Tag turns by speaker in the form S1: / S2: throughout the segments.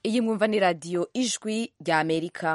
S1: iyi mwumva ni radiyo ijwi rya amerika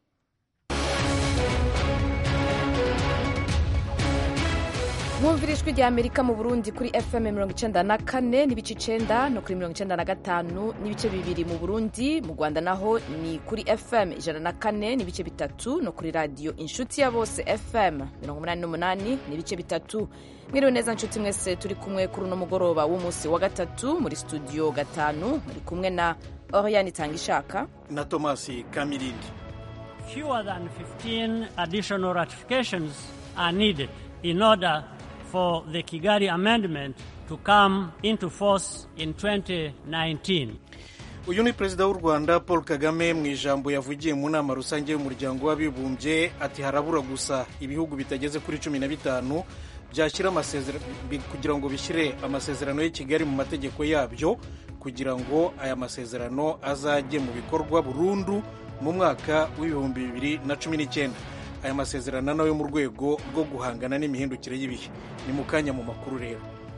S1: mwumvira ijwi rya amerika mu burundi kuri fm mirongo icenda na kane n'ibice icenda no kuri mirongo icenda na gatanu n'ibice bibiri mu burundi mu rwanda naho ni kuri fm ijana na kane n'ibice bitatu no kuri radiyo inshuti ya bose fm mirongo umunani n'umunani n'ibice bitatu mwiriwe neza nshuti mwese turi kumwe kuri uno mugoroba w'umunsi wa gatatu muri studio gatanu muri kumwe na oriane itanga ishaka
S2: na tomasi kamirindi
S3: fewer than 15 additional ratifications are needed in order for the Kigali Amendment to come into force in 2019.
S2: uyu ni perezida w'u rwanda paul kagame mu ijambo yavugiye mu nama rusange y'umuryango w'abibumbye ati harabura gusa ibihugu bitageze kuri cumi na bitanu byashyira amasezerano kugira ngo bishyire amasezerano y'i kigali mu mategeko yabyo kugira ngo aya masezerano azajye mu bikorwa burundu mu mwaka w'ibihumbi bibiri na cumi n'icyenda aya masezerano nayo mu rwego rwo guhangana n'imihindukire y'ibihe ni mu kanya mu makuru rero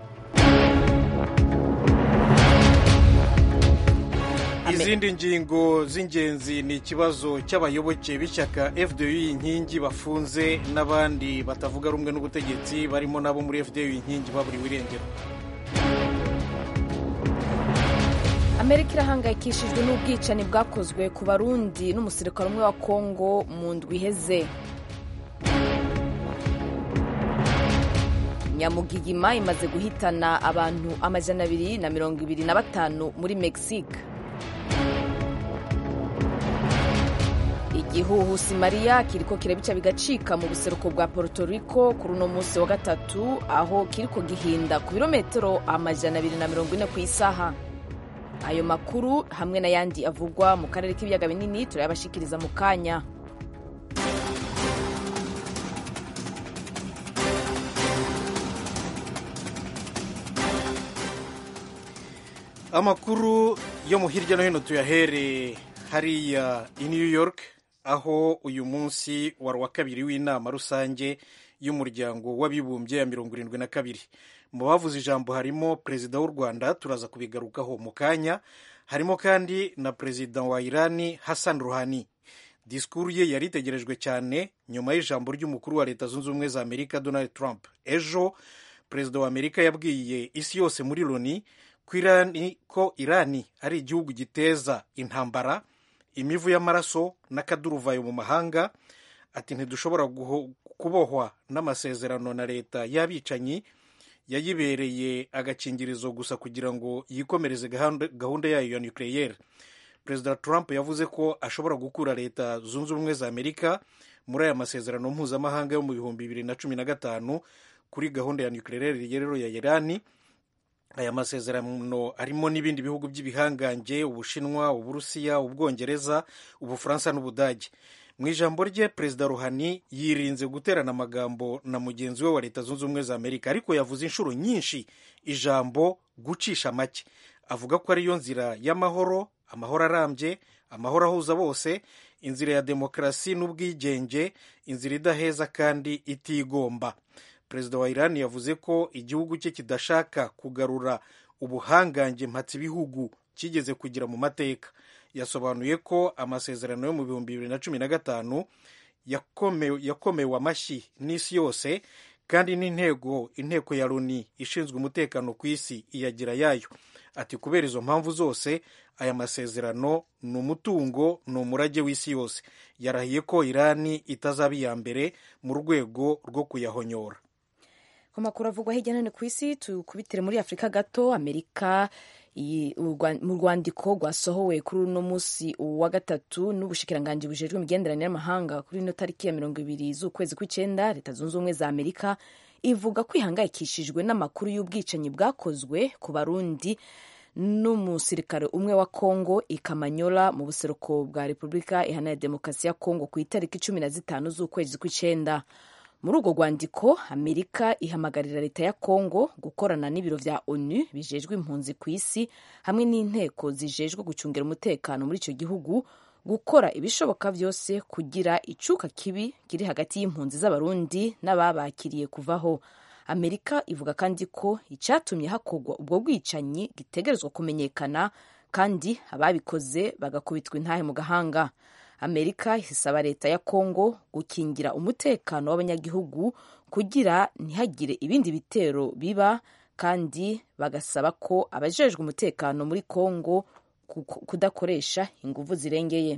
S2: izindi ngingo z'ingenzi ni ikibazo cy'abayoboke b'ishyaka fdu inkingi bafunze n'abandi batavuga rumwe n'ubutegetsi barimo n'abo muri fdu inkingi baburiwe irengero
S1: amerika irahangayikishijwe n'ubwicanyi bwakozwe ku barundi n'umusirikare umwe wa kongo mu ndwi iheze nyamugigima imaze guhitana abantu amajana abiri na mirongo ibiri na batanu muri mexique igihuhusi mariya kiriko kirabica bigacika mu buseruko bwa puerto rico kuri uno munsi wa gatatu aho kiriko gihinda ku birometero amajana abiri na mirongo ine ku isaha ayo makuru hamwe n'ayandi avugwa mu karere k'ibiyaga binini turayabashikiriza mu kanya
S2: amakuru yo mu hirya no hino tuyahere hariya i new york aho uyu munsi wari wa kabiri w'inama rusange y'umuryango w'abibumbye ya mirongo irindwi na kabiri mu bavuze ijambo harimo perezida w'u rwanda turaza kubigarukaho mu kanya harimo kandi na perezida wa irani hassan ruhani disikuru ye yari itegerejwe cyane nyuma y'ijambo ry'umukuru wa leta zunze ubumwe za amerika donald trump ejo perezida wa amerika yabwiye isi yose muri loni ko irani, ko irani ari igihugu giteza intambara imivu y'amaraso n'akaduruvayo mu mahanga ati ntidushobora kubohwa n'amasezerano na leta y'abicanyi yayibereye agakingirizo gusa kugira ngo yikomereze gahunda yayo ya nucleaire perezida trump yavuze ko ashobora gukura leta zunze ubumwe za amerika muri aya masezerano mpuzamahanga yo mu bihumbi bibiri na cumi na gatanu kuri gahunda ya nucleaire rero ya irani aya masezerano arimo n'ibindi bihugu by'ibihangange ubushinwa uburusiya ubwongereza ubufaransa n'ubudage mu ijambo rye perezida ruhani yirinze guterana amagambo na mugenzi we wa leta zunze ubumwe za amerika ariko yavuze inshuro nyinshi ijambo gucisha make avuga ko ariyo nzira y'amahoro amahoro arambye amahoro ahuza bose inzira ya demokarasi n'ubwigenge inzira idaheza kandi itigomba perezida wa irani yavuze ko igihugu cye kidashaka kugarura ubuhangange mpatse ibihugu kigeze kugira mu mateka yasobanuye ko amasezerano yo mu bihumbi bibiri na cumi na gatanu yakomewe amashyi n'isi yose kandi n'intego inteko ya loni ishinzwe umutekano ku isi iyagira yayo ati kubera izo mpamvu zose aya masezerano ni umutungo ni umurage w'isi yose yarahiye ko irani itazaba iya mbere mu rwego rwo kuyahonyora
S1: ku makuru avugwa hirya no hino ku isi tukubitire muri afurika gato amerika mu rwandiko rwasohowe kuri uno munsi wa gatatu n'ubushikiranganji bujejwe imigenderanire y'amahanga kuri ino tariki ya mirongo ibiri z'ukwezi kw'icyenda leta zunze ubumwe za amerika ivuga ko ihangayikishijwe n'amakuru y'ubwicanyi bwakozwe ku barundi n'umusirikare umwe wa kongo ikamanyola mu buseruko bwa repubulika iharanira demokarasi ya kongo ku itariki cumi na zitanu z'ukwezi kw'icyenda muri urwo rwandiko amerika ihamagarira leta ya kongo gukorana n'ibiro vya onu bijejwe impunzi ku isi hamwe n'inteko zijejwe gucungira umutekano muri icyo gihugu gukora ibishoboka byose kugira icuka kibi kiri hagati y'impunzi z'abarundi n'ababakiriye kuvaho amerika ivuga kandi ko icyatumye hakorwa ubwo bwicanyi gitegerezwa kumenyekana kandi ababikoze bagakubitwa intahe mu gahanga amerika isaba leta ya kongo gukingira umutekano w'abanyagihugu kugira ntihagire ibindi bitero biba kandi bagasaba ko abajejwe umutekano muri kongo kudakoresha inguvu zirengeye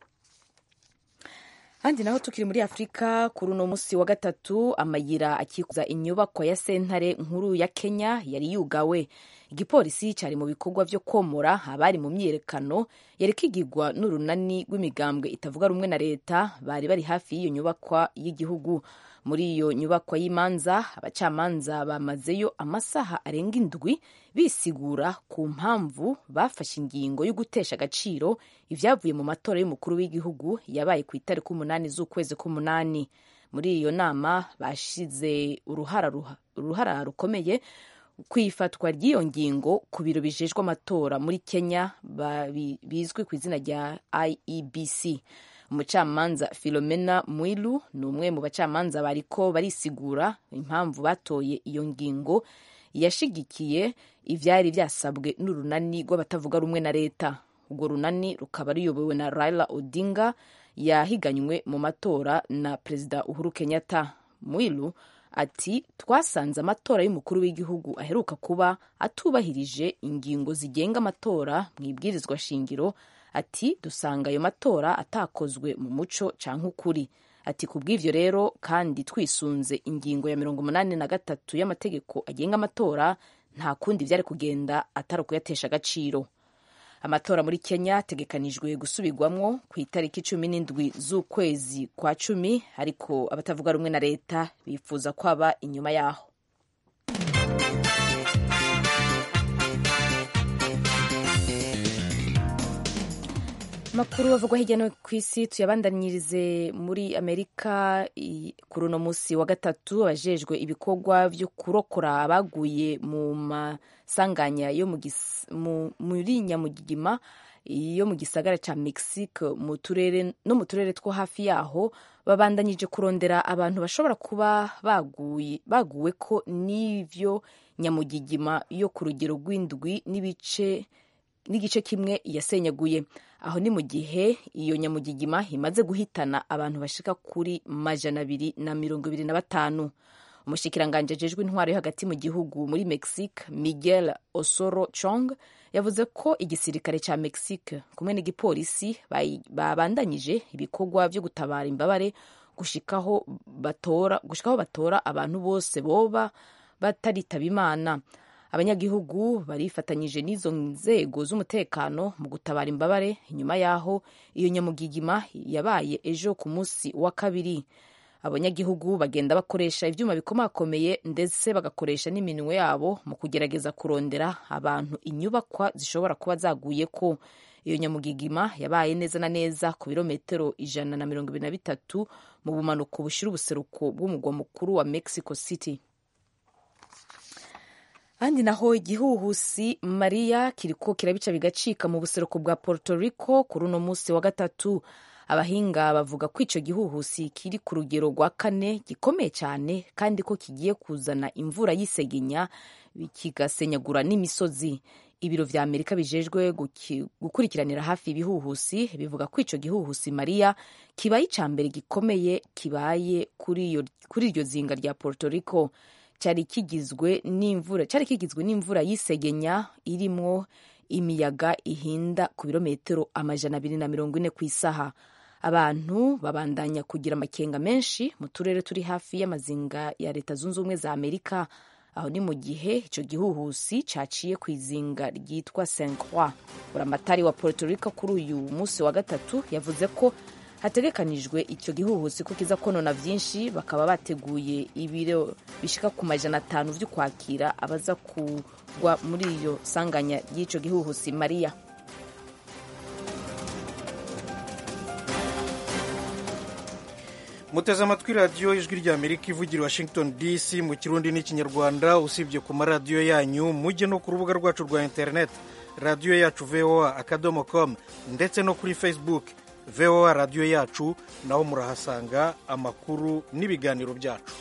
S1: handi naho tukiri muri afurika kuri uno munsi wa gatatu amayira akikuza inyubako ya sentare nkuru ya kenya yari yugawe igipolisi cyari mu bikorwa byo komora abari mu myiyerekano yari kigirwa n'urunani rw'imigambwe itavuga rumwe na leta bari bari hafi y'iyo nyubakwa y'igihugu muri iyo nyubakwa y'imanza abacamanza bamazeyo amasaha arenga indwi bisigura ku mpamvu bafashe ingingo yo gutesha agaciro ibyavuye mu matora y'umukuru w'igihugu yabaye ku itariki umunani z'ukwezi k'umunani muri iyo nama bashize uruhara rukomeye ku ifatwa ry'iyo ngingo ku biro bijejwe amatora muri kenya bizwi ku izina rya iebc umucamanza filomena mwilu ni umwe mu bacamanza bariko barisigura impamvu batoye iyo ngingo yashigikiye ivyari vyasabwe n'urunani rw'abatavuga rumwe na leta urwo runani rukaba ruyobowe na raila odinga yahiganywe mu matora na perezida uhuru kenyatta mwilu ati twasanze amatora y'umukuru w'igihugu aheruka kuba atubahirije ingingo zigenga amatora mu ibwirizwa shingiro ati dusanga ayo matora atakozwe mu muco canke ukuri ati ku bw'ivyo rero kandi twisunze ingingo ya mirongo umunani na gatatu y'amategeko agenga amatora nta kundi vyari kugenda atari ukuyatesha agaciro amatora muri kenya ategekanijwe gusubirwamwo ku itariki cumi n'indwi z'ukwezi kwa cumi ariko abatavuga rumwe na leta bifuza ko aba inyuma yaho makuru avugwa hirya no ku isi tuyabandanirize muri amerika kuri uno munsi wa gatatu abajejwe ibikorwa vyo kurokora abaguye mu masanganya yo muri nyamugigima yo mu gisagara ca mexique mu turere no mu turere two hafi yaho babandanyije kurondera abantu bashobora kuba baguye baguwe ko n'ivyo nyamugigima yo ku rugero rw'indwi n'ibice n'igice kimwe yasenyaguye aho ni mu gihe iyo nyamugigima imaze guhitana abantu bashika kuri majana abiri na mirongo ibiri na batanu umushikiranganji ajejwe intwaro yo hagati mu gihugu muri mexique miguel osoro chong yavuze ko igisirikare ca mexique kumwe n'igipolisi babandanyije ibikorwa vyo gutabara imbabare gushikaho batora gushikaho batora abantu bose boba bataritaba imana abanyagihugu barifatanyije n'izo nzego z'umutekano mu gutabara imbabare inyuma y'aho iyo nyamugigima yabaye ejo ku munsi wa kabiri abanyagihugu bagenda bakoresha ivyuma bikomakomeye ndetse bagakoresha n'iminwe yabo mu kugerageza kurondera abantu inyubakwa zishobora kuba zaguye ko iyo nyamugigima yabaye neza na neza ku birometero ijana na mirongo ibiri na bitatu mu bumanuko bushira ubuseruko bw'umugwa mukuru wa mexico city ahandi naho igihuhusi mariya kiriko kirabica bigacika mu buseruko bwa puerto rico kuri uno munsi wa gatatu abahinga bavuga ko ico gihuhusi kiri ku rugero rwa kane gikomeye cyane kandi ko kigiye kuzana imvura y'isegenya kigasenyagura n'imisozi ibiro vya amerika bijejwe gukurikiranira hafi ibihuhusi bivuga ko ico gihuhusi mariya kibaye ica mbere gikomeye kibaye kuri iryo zinga rya puerto rico cyari kigizwe n'imvura cyari kigizwe n'imvura y'isegenya irimwo imiyaga ihinda ku birometero amajana abiri na mirongo ine ku isaha abantu babandanya kugira amakenga menshi mu turere turi hafi y'amazinga ya leta zunze ubumwe za amerika aho ni mu gihe icyo gihuhusi caciye ku izinga ryitwa saint croix buramatari wa puerto rico kuri uyu munsi wa gatatu yavuze ko hategekanijwe icyo gihuhusi ko kiza konona byinshi bakaba bateguye ibiro bishika ku majana atanu vyo kwakira abaza kugwa muri iyo sanganya ry'ico gihuhusi mariya
S2: muteze amatwi radiyo ijwi rya amerika ivugira washington dc mu kirundi n'ikinyarwanda usibye ku maradiyo yanyu mujye no ku rubuga rwacu rwa interineti radiyo yacu voa akadomo com ndetse no kuri facebook voa radiyo yacu naho murahasanga amakuru n'ibiganiro byacu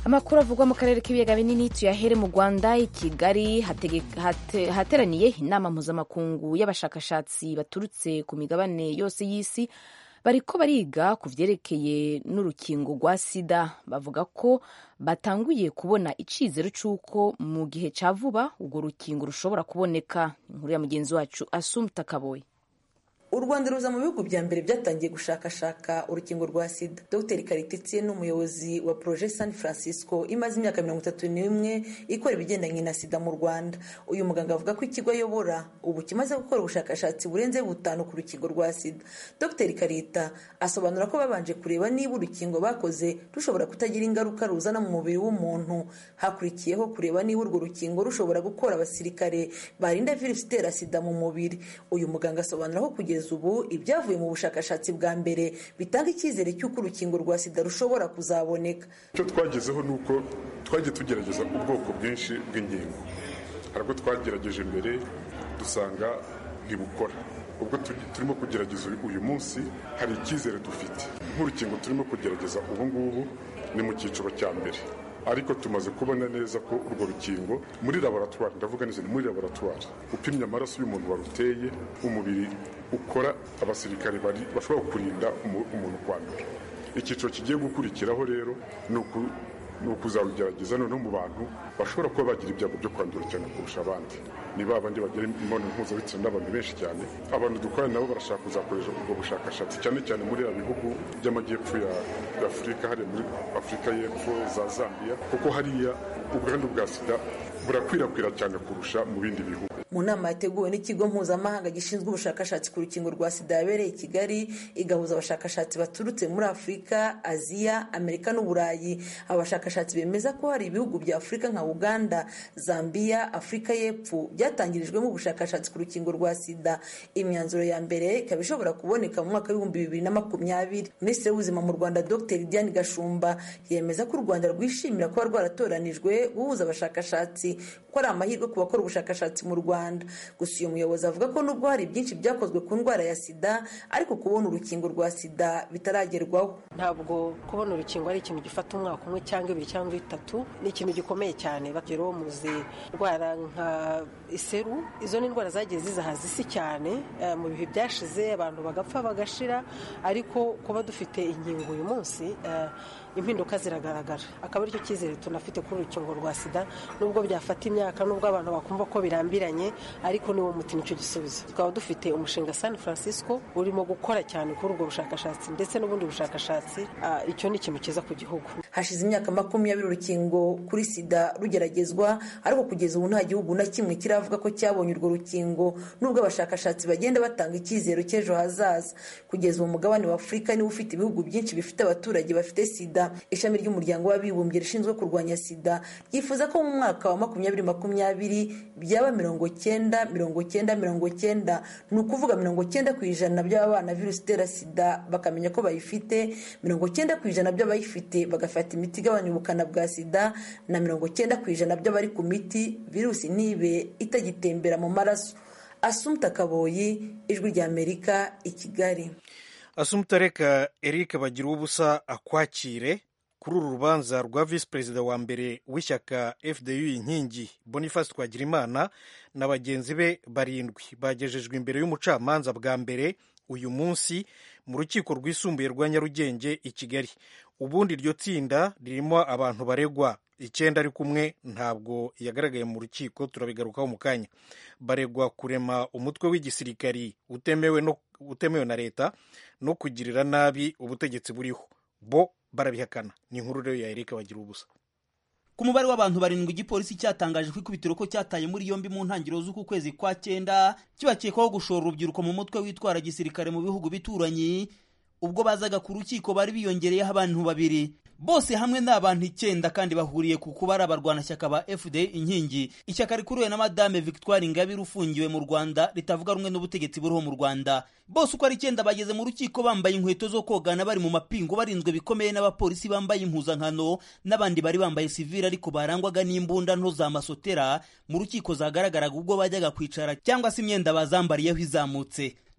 S1: amakuru avugwa mu karere k'ibiyaga binini tuyahere mu rwanda i kigali hateraniye inama mpuzamakungu y'abashakashatsi baturutse ku migabane yose y'isi bariko bariga ku vyerekeye n'urukingo rwa sida bavuga ko batanguye kubona icizero c'uko mu gihe ca vuba urwo rukingo rushobora kuboneka inkuru ya mugenzi wacu asumta kaboyi
S4: u rwanda ruza mu bihugu bya mbere byatangiye gushakashaka urukingo rwa sida dr karititsie ni umuyobozi wa proje san francisco imaze imyaka mirongo itatu n'imwe ikora ibigendanye na sida mu rwanda uyu muganga avuga ko ikigo ayobora ubu kimaze gukora ubushakashatsi burenze butanu ku rukingo rwa sida dr karita asobanura ko babanje kureba niba urukingo bakoze rushobora kutagira ingaruka ruzana mu mubiri w'umuntu hakurikiyeho kureba niba urwo rukingo rushobora gukora abasirikare barinda virusi itera sida mu mubiri uyu muganga asobanura ko kugeza ubu ibyavuye mu bushakashatsi bwa mbere bitanga icyizere cy'uko urukingo rwa sida rushobora kuzaboneka
S5: icyo twagezeho ni uko twagiye tugerageza ubwoko bwinshi bw'inkingo hari ubwo twagerageje mbere dusanga ntibukora ubwo turimo kugerageza uyu munsi hari icyizere dufite nk'urukingo turimo kugerageza ubu ngubu ni mu cyiciro cya mbere ariko tumaze kubona neza ko urwo rukingo muri laboratwari ndavuga neza ni muri laboratwari upimye amaraso y'umuntu waruteye umubiri ukora abasirikare bashobora kurinda umuntu kwandura icyiciro kigiye gukurikiraho rero ni ukuzarugerageza noneho mu bantu bashobora kuba bagira ibyago byo kwandura cyane kurusha abandi ni ba bandi bagira imibonano mpuzabitsina n'abantu benshi cyane abantu dukorana nabo barashaka kuzakoresha ubwo bushakashatsi cyane cyane muri ya bihugu by'amajyepfo ya afurika hariya muri afurika y'epfo za zambia kuko hariya ubwandu bwa sida burakwirakwira cyane kurusha mu bindi bihugu
S4: mu nama yateguwe n'ikigo mpuzamahanga gishinzwe ubushakashatsi ku rukingo rwa sida yabereye i kigali igahuza abashakashatsi baturutse muri afurika aziya amerika n'uburayi aba bashakashatsi bemeza ko hari ibihugu bya afurika nka uganda zambia afurika y'epfo byatangirijwemo ubushakashatsi ku rukingo rwa sida imyanzuro ya mbere ikaba ishobora kuboneka mu mwaka w'ibihumbi bibiri na makumyabiri minisitiri w'ubuzima mu rwanda dr diane gashumba yemeza ko u rwanda rwishimira kuba rwaratoranijwe guhuza abashakashatsi ko ari amahirwe ku bakora ubushakashatsi mu rwanda gusa uyu muyobozi avuga ko nubwo hari byinshi byakozwe ku ndwara ya sida ariko kubona urukingo rwa sida bitaragerwaho
S6: ntabwo kubona urukingo ari ikintu gifata umwaka umwe cyangwa ibiri cyangwa itatu ni ikintu gikomeye cyane bageraho muzi indwara nka iseru izo ni indwara zagiye zizahaza isi cyane mu bihe byashize abantu bagapfa bagashira ariko kuba dufite inkingo uyu munsi impinduka ziragaragara akaba aricyo cyizere tunafite kuri urukingo rwa sida nubwo byafata imyaka nubwo abantu bakumva ko birambiranye ariko niwo muti nicyo gisubizo tukaba dufite umushinga san francisco urimo gukora cyane kuri ubwo bushakashatsi ndetse n'ubundi bushakashatsi icyo ni ikintu cyiza ku gihugu
S4: hashize imyaka makumyabiri urukingo kuri sida rugeragezwa ariko kugeza ubu nta gihugu na kimwe kiravuga ko cyabonye urwo rukingo nubwo abashakashatsi bagenda batanga icyizero cy'ejo hazaza kugeza ubu mugabane wa afurika niwo ufite ibihugu byinshi bifite abaturage bafite sida ishami ry'umuryango w'abibumbye rishinzwe kurwanya sida ryifuza ko mu mwaka wa makumyabiri makumyabiri byaba mirongo cyenda mirongo cyenda mirongo cyenda ni ukuvuga mirongo cyenda ku ijana by'ababana virusi itera sida bakamenya ko bayifite mirongo cyenda ku ijana by'abayifite bagafata imiti igabanya ubukana bwa sida na mirongo cyenda ku ijana by'abari ku miti virusi ntibe itagitembera mu maraso asumta kaboyi ijwi ry'amerika i kigali
S2: asumta reka eric bagira ubusa akwakire kuri uru rubanza rwa visi perezida wa mbere w'ishyaka fdu inkingi boniface twagirimana na bagenzi be barindwi bagejejwe imbere y'umucamanza bwa mbere uyu munsi mu rukiko rwisumbuye rwa nyarugenge i kigali ubundi iryo tsinda ririmo abantu baregwa icyenda ari kumwe ntabwo yagaragaye mu rukiko turabigarukaho mu kanya baregwa kurema umutwe w'igisirikari utemewe no utemewe na leta no kugirira nabi ubutegetsi buriho bo barabihakana ni inkuru rero ya erika bagira ubusa
S7: ku mubare w'abantu barindwi igipolisi cyatangaje ko ikubitiro ko cyataye muri yombi mu ntangiriro z'uku kwezi kwa cyenda kibakekwaho gushora urubyiruko mu mutwe witwara gisirikare mu bihugu bituranyi ubwo bazaga ku rukiko bari biyongereyeho abantu babiri bose hamwe ni abantu icyenda kandi bahuriye ku kuba ari abarwanashyaka ba fda inkingi ishyaka rikuriwe na madame victoire ingabire ufungiwe mu rwanda ritavuga rumwe n'ubutegetsi buriho mu rwanda bose uko ari icyenda bageze mu rukiko bambaye inkweto zo kogana bari mu mapingu barinzwe bikomeye n'abapolisi bambaye impuzankano n'abandi bari bambaye sivile ariko barangwaga n'imbunda nto za masotera mu rukiko zagaragaraga ubwo bajyaga kwicara cyangwa se imyenda bazambariyeho izamutse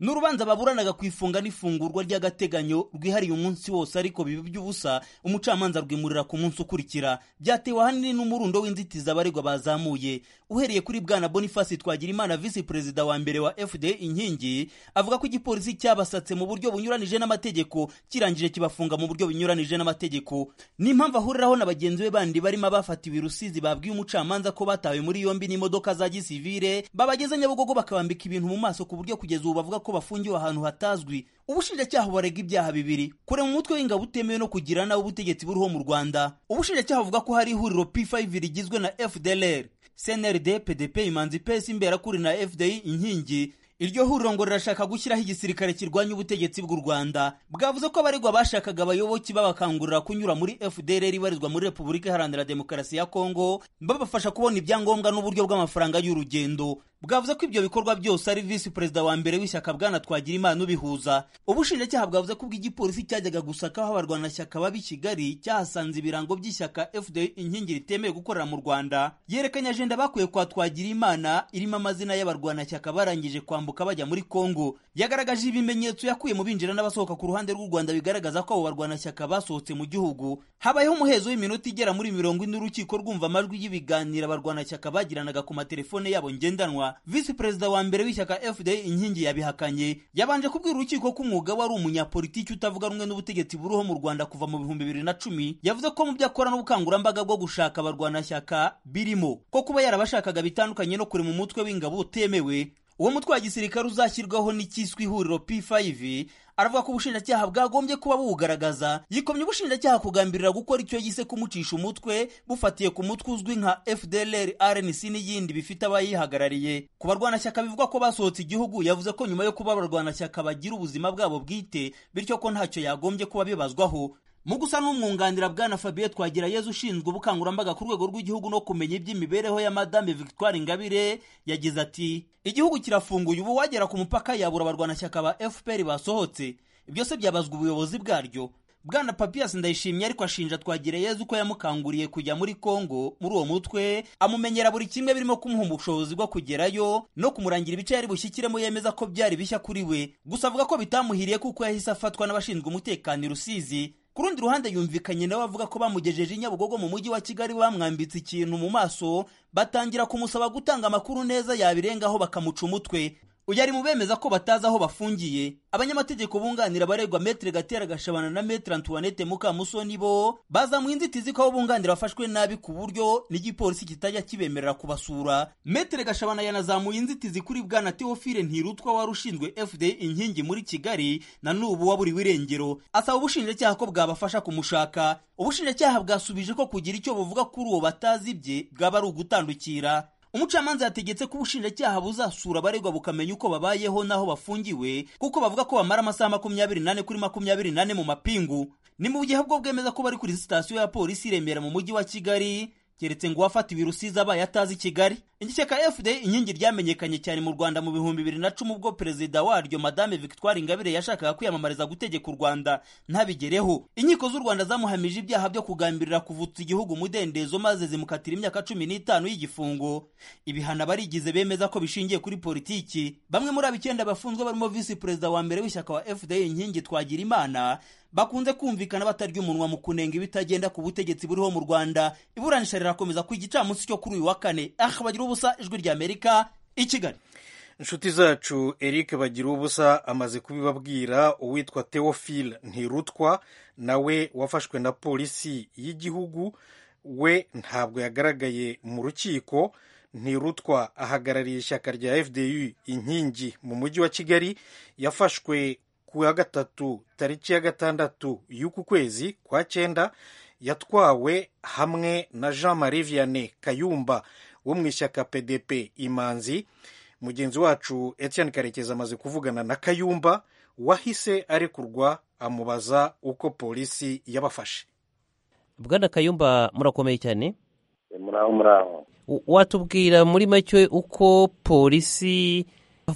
S7: ni urubanza baburanaga ku ifunga n'ifungurwa ry'agateganyo rwihariye umunsi wose ariko biba by'ubusa umucamanza rwimurira ku munsi ukurikira byatewe ahanini n'umurundo w'inzitizi abaregwa bazamuye uhereye kuri bwana boniface twagirimana visi perezida wa mbere wa fda inkingi avuga ko igipolisi cyabasatse mu buryo bunyuranije n'amategeko kirangije kibafunga mu buryo bunyuranije n'amategeko n'impamvu ahuriraho na bagenzi be bandi barimo abafatiwe i rusizi babwiye umucamanza ko batawe muri yombi n'imodoka za gisivire babageze nyabugogo bakabambika ibintu mu maso ku buryo kugeza ubu bavuga ko bafungiwe ahantu hatazwi ubushinjacyaha barega ibyaha bibiri kurema umutwe w'ingabo utemewe no kugira nawe ubutegetsi buriho mu rwanda ubushinjacyaha buvuga ko hari ihuriro p5 rigizwe na fdlr cnrd pdp imanzi pesi imberakuri na fdi inkingi iryo huriro ngo rirashaka gushyiraho igisirikare kirwanya ubutegetsi bw'u rwanda bwavuze ko abaregwa bashakaga abayoboki babakangurira kunyura muri fdr ibarizwa muri repubulika iharanira demokarasi ya kongo babafasha kubona ibyangombwa n'uburyo bw'amafaranga y'urugendo bwavuze ko ibyo bikorwa byose ari visi perezida wa mbere w'ishyaka bwana twagira imana ubihuza ubushinjacyaha bwavuze ko ubwo igipolisi cyajyaga gusaka aho abarwanashyaka baba i kigali cyahasanze ibirango by'ishyaka fda inkingi ritemewe gukorera mu rwanda yerekanye ajenda bakuye kwa twagira imana irimo amazina y'abarwanashyaka barangije kwambuka bajya muri kongo yagaragaje ibimenyetso yakuye mu binjira n'abasohoka ku ruhande rw'u rwanda bigaragaza ko abo barwanashyaka basohotse mu gihugu habayeho umuhezo w'iminota igera muri mirongo ine urukiko rwumva amajwi y'ibiganiro abarwanashyaka bagiranaga ku matelefone yabo ngendanwa visi perezida wa mbere w'ishyaka fda inkingi yabihakanye yabanje kubwira urukiko ko umwuga we ari umunyapolitiki utavuga rumwe n'ubutegetsi buriho mu rwanda kuva mu bihumbi bibiri na cumi yavuze ko mu byo akora n'ubukangurambaga bwo gushaka abarwanashyaka birimo ko kuba yarabashakaga bitandukanye no kurema umutwe w'ingabo utemewe uwo mutwe wa gisirikare uzashyirwaho n'icyiswe ihuriro p5 aravuga ko ubushinjacyaha bwagombye kuba buwugaragaza yikomye ubushinjacyaha kugambirira gukora icyo yise kumucisha umutwe bufatiye ku mutwe uzwi nka fdlr rnc n'iyindi bifite abayihagarariye ku barwanashyaka bivuga ko basohotse igihugu yavuze ko nyuma yo kuba abarwanashyaka bagira ubuzima bwabo bwite bityo ko ntacyo yagombye kuba bibazwaho mu gusa n'umwunganira bwana fabien twagirayezu ushinzwe ubukangurambaga ku rwego rw'igihugu no kumenya iby'imibereho ya madame victoire ingabire yagize ati igihugu kirafunguye ubu wagera ku mupaka yabura abarwanashyaka ba fpr basohotse ibyo se byabazwa ubuyobozi bwaryo bwana papias ndayishimye ariko ashinja twagirayezu ko yamukanguriye kujya muri kongo muri uwo mutwe amumenyera buri kimwe birimo kumuha ubushobozi bwo kugerayo no kumurangira ibice yari bushyikiremo yemeza ko byari bishya kuri we gusa avuga ko bitamuhiriye kuko yahise afatwa n'abashinzwe umutekano i rusizi ku rundi ruhande yumvikanye nawe avuga ko bamugejeje i nyabugogo mu mujyi wa kigali bamwambitse ikintu mu maso batangira kumusaba gutanga amakuru neza yabirengaho bakamuca umutwe uyu ari mu bemeza ko batazi aho bafungiye abanyamategeko bunganira abaregwa metere gatera gashabana na metere antoinette mukamusoni bo bazamuye inzitizi ko abo bunganira bafashwe nabi ku buryo n'igipolisi kitajya kibemerera kubasura metere gashabana yanazamuye inzitizi kuri bwana teofile ntirutwa wari ushinzwe fda inkingi muri kigali na n'ubu waburiwe irengero asaba ubushinjacyaha ko bwabafasha kumushaka ubushinjacyaha bwasubije ko kugira icyo buvuga kuri uwo batazi ibye bwaba ari ugutandukira umucamanza yategetse ko ubushinjacyaha buzasura abaregwa bukamenya uko babayeho n'aho bafungiwe kuko bavuga ko bamara amasaha makumyabiri nane kuri makumyabiri nane mu mapingu ni mu gihe bwo bwemeza ko bari kuri sitasiyo ya polisi i remera mu mujyi wa kigali keretse ngo uwafatiwe i rusizi abaye atazi kigali igishyaka fda inkingi ryamenyekanye cyane mu rwanda mu bihumbi bibiri na cumi ubwo perezida waryo madame victoire ingabire yashakaga kwiyamamariza gutegeka u rwanda ntabigereho inkiko z'u rwanda zamuhamije ibyaha byo kugambirira kuvutsa igihugu umudendezo maze zimukatira imyaka cumi n'itanu y'igifungo ibihano abarigize bemeza ko bishingiye kuri politiki bamwe muri abo icyenda bafunzwe barimo visi perezida wa mbere w'ishyaka wa fda inkingi twagira imana bakunze kumvikana batarya umunwa mu kunenga ibitagenda ku butegetsi buriho mu rwanda iburanisha rirakomeza ku gicamunsi cyo kuri uyu wa kane aha bagira ubusa ijwi ry'amerika i kigali
S2: inshuti zacu eric bagira ubusa amaze kubibabwira uwitwa theophile ntirutwa nawe wafashwe na polisi y'igihugu we ntabwo yagaragaye mu rukiko ntirutwa ahagarariye ishyaka rya fdu inkingi mu mujyi wa kigali yafashwe ku wa gatatu tariki ya gatandatu y'uku kwezi kwa cyenda yatwawe hamwe na jean marie vianney kayumba wo mu ishyaka pdp imanzi mugenzi wacu etienne karekezi amaze kuvugana na kayumba wahise arekurwa amubaza uko polisi yabafashe
S8: bwana kayumba murakomeye cyane
S9: muraho muraho
S8: watubwira muri make uko polisi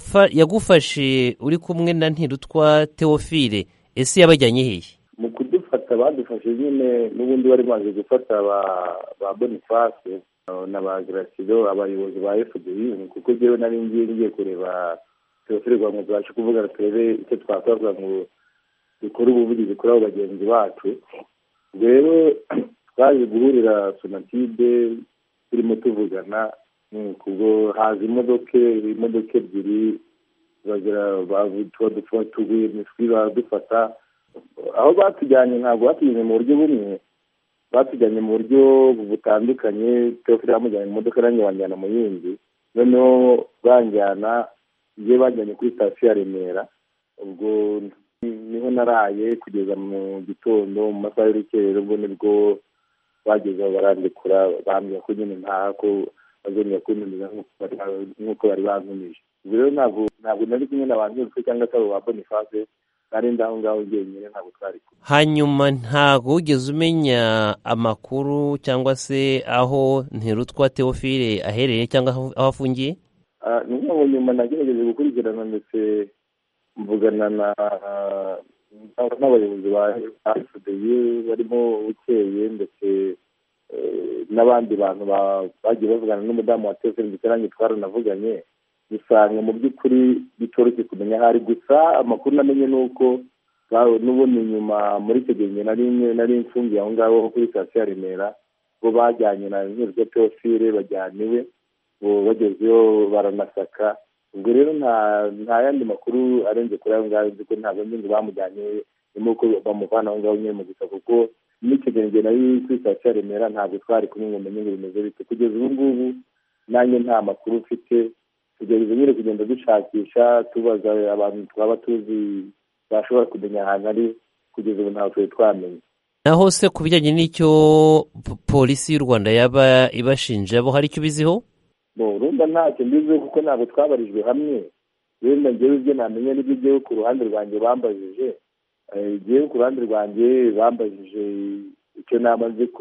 S8: yagufashe uri kumwe na ntirutwa teofile ese yabajyanye hehe
S9: mu kudufata badufashe nyine n'ubundi bari baje gufata ba boniface na ba garasido abayobozi ba fdi kuko njyewe nari ngiye ngiye kureba teofile kugira ngo tubashe kuvugana turebe icyo twakora kugira ngo dukore ubuvugizi kuri abo bagenzi bacu rero twaje guhurira sonatide turimo tuvugana kubwo haza imodoka imodoka ebyiri tuba tuguye imiswi baradufata aho batujyanye ntabwo batujyanye mu buryo bumwe batujyanye mu buryo butandukanye teofile bamujyanye mu modoka nanjye banjyana mu yindi noneho banjyana iyo bajyanye kuri sitasiyo ya remera ubwo niho naraye kugeza mu gitondo mu masaha y'urukerero ubwo nibwo bageze aho barandikura bambwira ko nyine ntaha ko bazongera kuntumiza nk'uko bari bantumije ubwo rero ntabwo ntabwo nari kumwe n'abantu bose cyangwa se abo ba boniface nari ndaho ngaho njyenyine ntabwo twari kumwe
S8: hanyuma ntabwo wigeze umenya amakuru cyangwa se aho ntirutwa teofile aherereye cyangwa aho afungiye
S9: ni nk'ubu nyuma nagerageje gukurikirana ndetse mvugana n'abayobozi ba fdi barimo bukeye ndetse n'abandi bantu bagiye bavugana n'umudamu wa teofile ndetse nanjye twaranavuganye usanga mu by'ukuri bitoroshye kumenya aho ari gusa amakuru namenye ni uko n'ubundi nyuma muri icyo gihe nari mfungiye aho ngaho kuri sitasiyo ya remera bo bajyanye na nkirwa teofile bajyana iwe bagezeyo baranasaka ubwo rero nta yandi makuru arenze kuri ayo ngayo nzi ko ntabwo nzi ngo bamujyanye nyuma uko bamuvana aho ngaho nyine mu gusa kuko n'icyo gihe njye nari kuri sitasiyo ya remera ntabwo twari kumwe ngo umenye ngo bimeze bite kugeza ubu ngubu nanjye nta makuru mfite tugerageza nyine kugenda dushakisha tubaza abantu twaba tuzi bashobora kumenya ahantu ari kugeza ubu ntabwo twari twamenya
S8: naho se ku bijyanye n'icyo polisi y'u rwanda yaba ibashinja bo hari icyo ubiziho
S9: urumva ntacyo mbiziho kuko ntabwo twabarijwe hamwe wenda ngewe ibyo namenya n'ibyo ngewe ku ruhande rwanjye bambajije ngewe ku ruhande rwanjye bambajije icyo namaze ku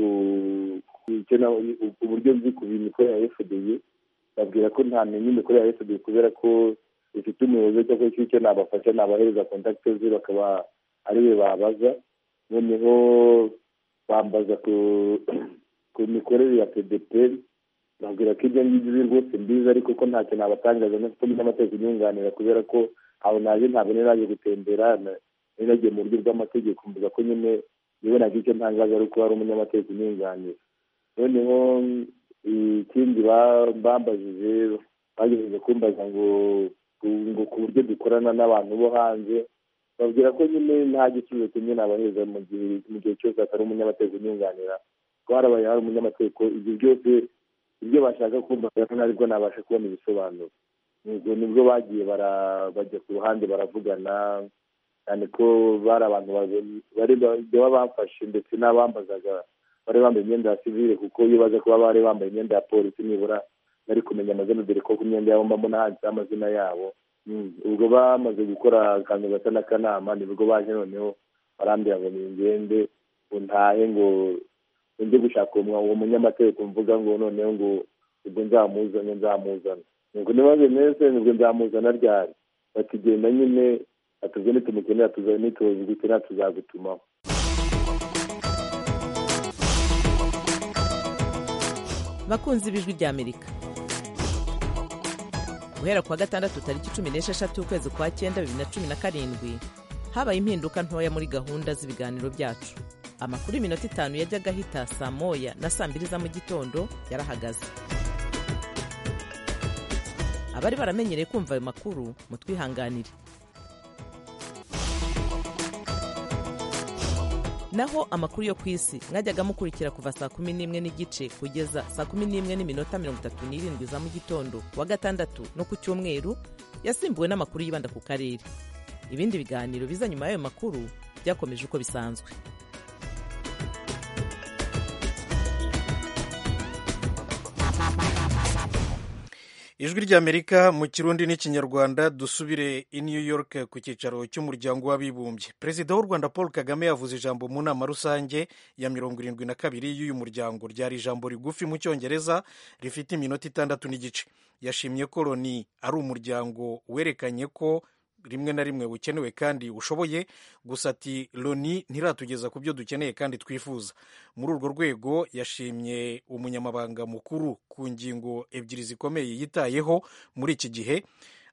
S9: uburyo nzi ku bintu ikorera fdi babwira ko ntamenya imikorere ya fdi kubera ko ifite umuyobozi cyangwa se icyo nabafasha nabahereza kontakite ze bakaba ari we babaza noneho bambaza ku mikorere ya pdp babwira ko ibyo ngibyo rwose mbizi ariko ko ntacyo nabatangaza no kuko n'amategeko inyunganira kubera ko aho naje ntabwo nari naje gutembera nari nagiye mu buryo bw'amategeko mvuga ko nyine nibonaga icyo ntangaza ari uko hari umunyamategeko unyunganira noneho ikindi bambajije bagerageje kumbaza ngo ngo ku buryo dukorana n'abantu bo hanze babwira ko nyine nta gisubizo kimwe nabaheza mu gihe mu gihe cyose hatari umunyamategeko unyunganira ko harabaye hari umunyamategeko ibyo byose ibyo bashaka kumbaza ntabwo nabasha kubona ibisobanuro nibwo bagiye bajya ku ruhande baravugana cyane ko bari abantu baba bafashe ndetse n'abambazaga bari bambaye imyenda ya sivile kuko iyo baza kuba bari bambaye imyenda ya polisi nibura bari kumenya amazina dore ko ku myenda yabo mbamo handitseho amazina yabo ubwo bamaze gukora akantu gasa n'akanama nibwo baje noneho barambwira ngo ningende ngo ntahe ngo njye gushaka uwo munyamategeko mvuga ngo noneho ngo ubwo nzamuzane nzamuzana ngo niba bimeze nibwo nzamuzana ryari batugenda nyine atubwo nitumukenera tuzaba nituzi gukenera tuzagutumaho
S10: bakunzi b'ijwi ry'amerika guhera ku wa gatandatu tariki cumi n'esheshatu ukwezi kwa cyenda bibiri na cumi na karindwi habaye impinduka ntoya muri gahunda z'ibiganiro byacu amakuru y'iminota itanu yajyaga ahita saa moya na saa mbiri za mu gitondo yarahagaze abari baramenyereye kumva ayo makuru mutwihanganire naho amakuru yo ku isi mwajyaga mukurikira kuva saa kumi n'imwe n'igice kugeza saa kumi n'imwe n'iminota mirongo itatu n'irindwi za mu gitondo ku wa gatandatu no ku cyumweru yasimbuwe n'amakuru yibanda ku karere ibindi biganiro biza nyuma y'ayo makuru byakomeje uko bisanzwe
S2: ijwi ry'amerika mu kirundi n'ikinyarwanda dusubire i new york ku cyicaro cy'umuryango w'abibumbye perezida w'u rwanda paul kagame yavuze ijambo mu nama rusange ya mirongo irindwi na kabiri y'uyu muryango ryari ijambo rigufi mu cyongereza rifite iminota itandatu n'igice yashimye ko loni ari umuryango werekanye ko rimwe na rimwe bukenewe kandi ushoboye gusa ati loni ntiratugeza ku byo dukeneye kandi twifuza muri urwo rwego yashimye umunyamabanga mukuru ku ngingo ebyiri zikomeye yitayeho muri iki gihe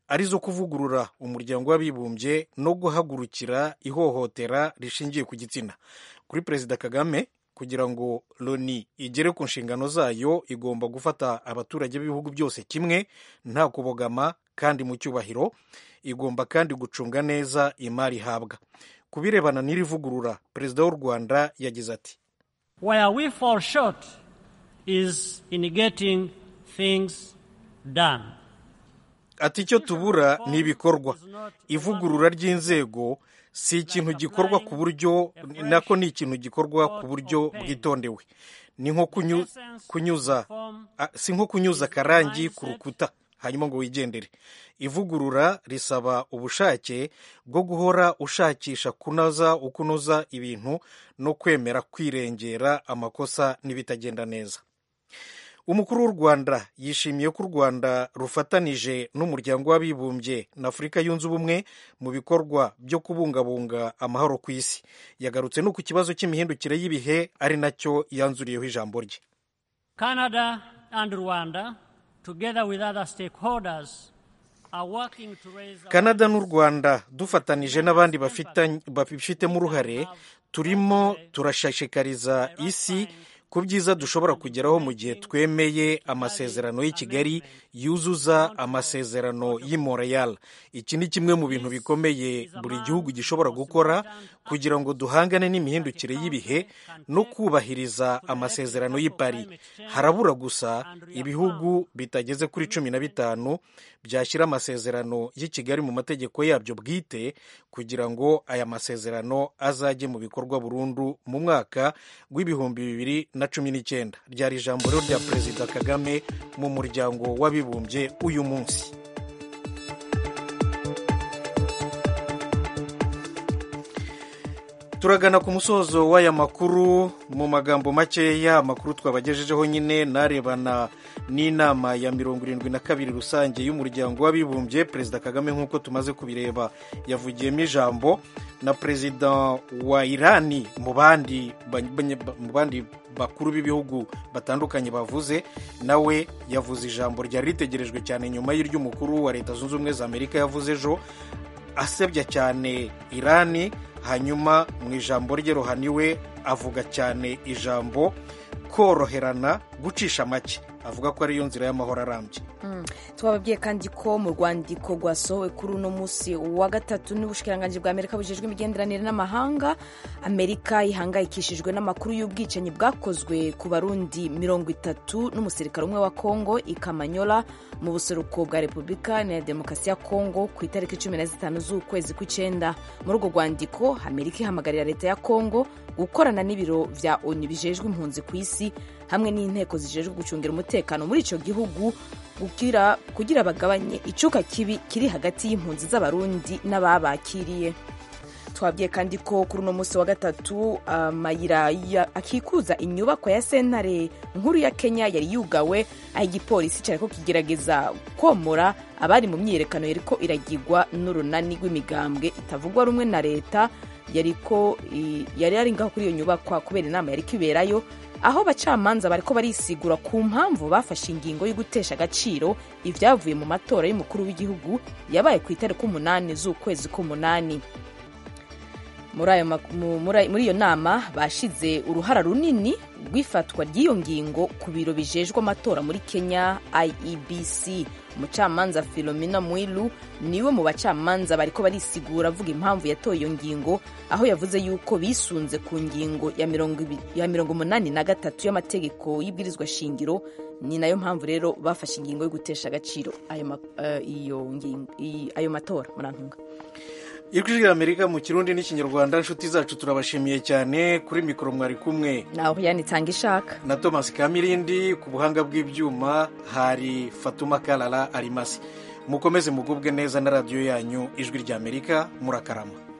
S2: arizo kuvugurura umuryango w'abibumbye no guhagurukira ihohotera rishingiye ku gitsina kuri perezida kagame kugira ngo loni igere ku nshingano zayo igomba gufata abaturage b'ibihugu byose kimwe nta kubogama kandi mu cyubahiro igomba kandi gucunga neza imari ihabwa ku birebana n'iri vugurura perezida w'u rwanda yagize ati
S3: Where we fall short is in getting things done.
S2: ati icyo tubura ni ibikorwa ivugurura ry'inzego si ikintu gikorwa ku buryo nako ni ikintu gikorwa ku buryo bwitondewe ni nko kunyu- kunyuza a- si nko kunyuza akarangi ku rukuta hanyuma ngo wigendere ivugurura risaba ubushake bwo guhora ushakisha kunoza ukunoza ibintu no kwemera kwirengera amakosa n'ibitagenda neza umukuru w'u rwanda yishimiye ko u rwanda rufatanije n'umuryango w'abibumbye na afurika yunze ubumwe mu bikorwa byo kubungabunga amahoro ku isi yagarutse no ku kibazo cy'imihindukire y'ibihe ari nacyo yanzuriyeho ijambo rye
S3: Canada and Rwanda, together with other stakeholders, are working to raise
S2: kanada n'u rwanda dufatanije n'abandi bafitanye- babifitemo uruhare turimo turashishikariza isi ku byiza dushobora kugeraho mu gihe twemeye amasezerano y'i kigali yuzuza amasezerano y'i montreal iki ni kimwe mu bintu bikomeye buri gihugu gishobora gukora kugira ngo duhangane n'imihindukire y'ibihe no kubahiriza amasezerano y'i paris harabura gusa ibihugu bitageze kuri cumi na bitanu byashyira amasezerano y'i kigali mu mategeko yabyo bwite kugira ngo aya masezerano azajye mu bikorwa burundu mu mwaka w'ibihumbi bibiri na cumi n'icyenda ryari ijambo rero rya perezida kagame mu muryango w'abibumbye uyu munsi turagana ku musozo w'aya makuru mu magambo makeya amakuru twabagejejeho nyine narebana n'inama ya mirongo irindwi na kabiri rusange y'umuryango w'abibumbye perezida kagame nk'uko tumaze kubireba yavugiyemo ijambo na perezida wa irani mu bandi mu bandi bakuru b'ibihugu batandukanye bavuze nawe yavuze ijambo ryari ritegerejwe cyane nyuma y'iry'umukuru wa leta zunze ubumwe za amerika yavuze ejo asebya cyane irani hanyuma mu ijambo rye ruhaniwe avuga cyane ijambo koroherana gucisha make avuga ko ariyo nzira y'amahoro arambye
S1: tubababwiye kandi ko mu rwandiko rwasohowe kuri uno munsi wa gatatu n'ubushikiranganji bwa amerika bujejwe imigenderanire n'amahanga amerika ihangayikishijwe n'amakuru y'ubwicanyi bwakozwe ku barundi mirongo itatu n'umusirikare umwe wa kongo ikamanyola mu buseruko bwa repubulika ya demokarasi ya kongo ku itariki cumi na zitanu z'ukwezi kw'icyenda muri urwo rwandiko amerika ihamagarira leta ya kongo gukorana n'ibiro vya onu bijejwe impunzi ku isi hamwe n'inteko zijejwe gucungira umutekano muri icyo gihugu kugira, kugira bagabanye icuka kibi kiri hagati y'impunzi z'abarundi n'ababakiriye twabwiye kandi ko kuri uno munsi wa gatatu amayira akikuza inyubako ya sentare nkuru ya kenya yari yugawe aho igipolisi cyari ko kigerageza komora abari mu myiyerekano yariko iragirwa n'urunani rw'imigambwe itavugwa rumwe na leta yariko yari ari ngaho kuri iyo nyubakwa kubera inama yari kwiberayo aho abacamanza bariko barisigura ku mpamvu bafashe ingingo yo gutesha agaciro ibyavuye mu matora y'umukuru w'igihugu yabaye ku itariki umunani z'ukwezi k'umunani muri iyo nama bashize uruhara runini rw'ifatwa ry'iyo ngingo ku biro bijejwe amatora muri kenya iebc umucamanza filomena mwilu niwe mu bacamanza bariko barisigura avuga impamvu yatoye iyo ngingo aho yavuze yuko bisunze ku ngingo ya mirongo umunani na gatatu y'amategeko y'ibwirizwa shingiro ni nayo mpamvu rero bafashe ingingo yo gutesha agaciro ayo matora murantunga
S2: ijwi ry'amerika mu kirundi n'ikinyarwanda inshuti zacu turabashimiye cyane kuri mikoro mwari kumwe
S1: naho yanitanga ishaka
S2: na thomas kamirindi ku buhanga bw'ibyuma hari fatuma karara arimasi mukomeze mugubwe neza na radiyo yanyu ijwi ry'amerika murakarama